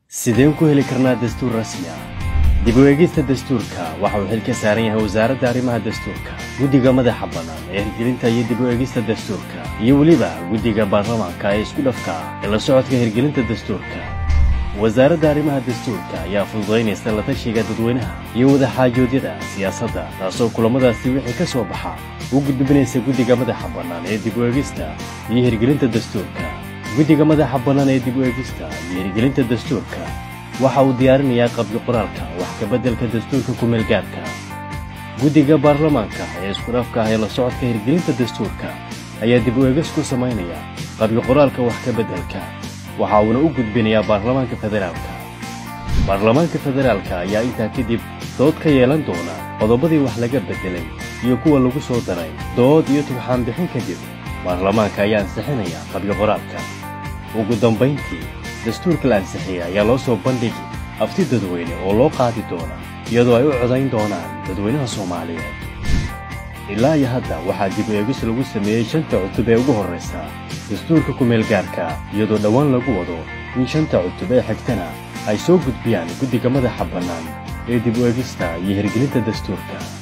sideen ku heli karnaa dastuur rasmi ah dib u eegista dastuurka waxa uu xil ka saaran yahay wasaaradda arrimaha dastuurka guddiga madaxa bannaan ee hirgelinta iyo dib u eegista dastuurka iyo weliba guddiga baarlamaanka ee isku dhafka ah ee la socodka hirgelinta dastuurka wasaaradda arrimaha dastuurka ayaa fududaynaysa la tashiga dadweynaha iyo wadaxaajoodyada siyaasadda taasoo kulammadaasi wixii ka soo baxa u gudbinaysa guddiga madaxa bannaan ee dib u eegista iyo hirgelinta dastuurka guddiga madaxa bannaan ee dib u eegista iyo hirgelinta dastuurka waxa uu diyaarinayaa qabyo qoraalka wax kabeddelka dastuurka kumeelgaarka guddiga baarlamaanka ee isku dhafka ah ee la socodka hirgelinta dastuurka ayaa dib u eegis ku samaynaya qabyo qoraalka wax kabeddelka waxa uuna u gudbinayaa baarlamaanka federaalka baarlamaanka federaalka ayaa intaa kadib dood ka yeelan doona qodobadii wax laga beddelay iyo kuwa lagu soo daray dood iyo tugxaan bixin kadib baarlamaanka ayaa ansixinaya qabyo qoraalka ugu dambayntii dastuurka la ansixiyey ayaa loo soo bandhigi afti dadweyne oo loo qaadi doona iyadoo ay u codayn doonaan dadweynaha soomaaliyeed ilaa iyo hadda waxaa dib u eegis lagu sameeyey shanta cutub ee ugu horraysa dastuurka kumeelgaarka iyadoo dhowaan lagu wado in shanta cutub ee xigtana ay soo gudbiyaan guddiga madaxa bannaan ee dib u eegista iyo hirgelinta dastuurka